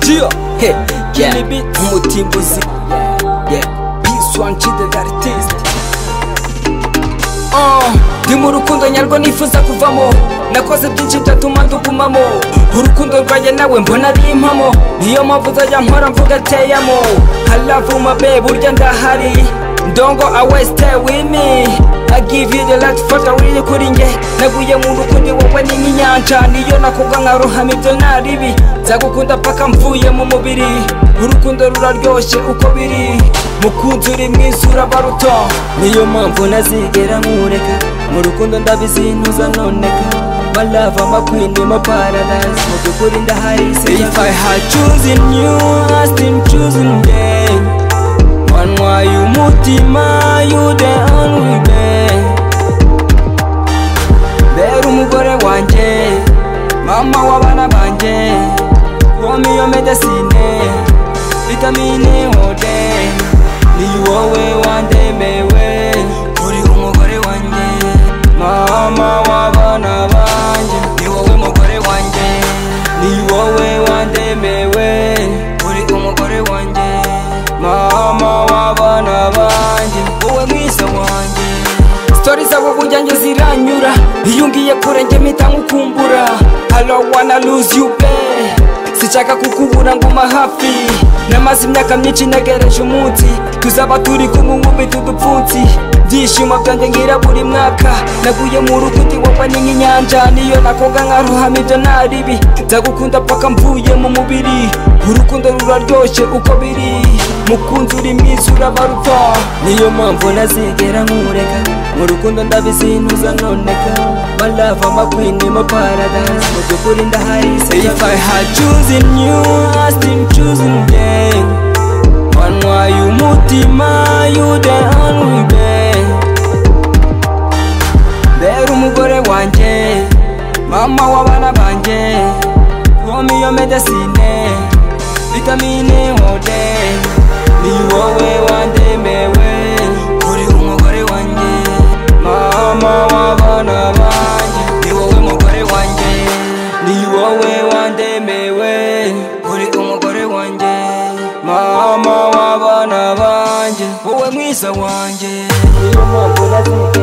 Chill, hey, yeah, umutimbuzi yeah, peace one chide l'artiste Oh, ndi mu rukundo nyarwo nifuza kuvamo nakoze byinshi byatuma ndugumamo urukundo rwanjye nawe mbona ari impamo niyo mpamvu uzajya mpora mvuga ateyamo haravuma be burya ndahari ndongo awe stay with me I give you the light fata wiri kuri nge naguye mu rukundo wowe ni nk'inyanja niyo nakubwa nkarohama ibyo naribi nzagukunda paka mvuye mu mubiri urukundo ruraryoshye uko biri mukunzi uri mwiza urabaruto niyo mpamvu ntazigera nkureka mu rukundo ndabizi ntuzanoneka My love, I'm a queen in my paradise. What you put in the highest. If I had chosen you, I still choosing them. One why you mutima, you the only man. Bera umugore wanje, mama w'abana banje. Womi yo medicine, vitamine ode. Ni wowe wandemewe, uri umugore wanje. Mama w'abana banje, ni wowe mugore wanje. Ni wowe wandemewe, uri umugore wanje. Mama w'abana banje, wowe mwiza wanje. Story zabo burya njye ziranyura, iyo ngiye kure njye mpita nkukumbura. I don't wanna lose you babe. Sichaka kukubura nguma hafi Namaze imyaka myinshi ntegereje umunsi Tuzaba turi kumwe umubiti udupfunsi Byishimo byanjye ngira buri mwaka Naguye mu rukuti wowe ni nk'inyanja Niyo nakoga nkaruhama ibyo naribi Nzagukunda paka mvuye mu mubiri Urukundo ruraryoshye uko biri Mukunzi uri mwiza urabaruta Niyo mpamvu ntazigera nkureka Mu rukundo ndabizi ntuzanoneka My love, I'm a queen in my paradise Mu by'ukuri ndahari If I had chosen you, I still choosing them Wanwa y'umutima, you the only man Bera umugore wanje Mama w'abana banje Womi yo medicine Vitamine ode Ni wowe wandemewe Uri umugore wanje Mama w'abana banje Ni wowe mugore wanje Ni wowe wandemewe Uri umugore wanje Mama w'abana banje Wowe mwiza wanje Ni wowe mugore wanje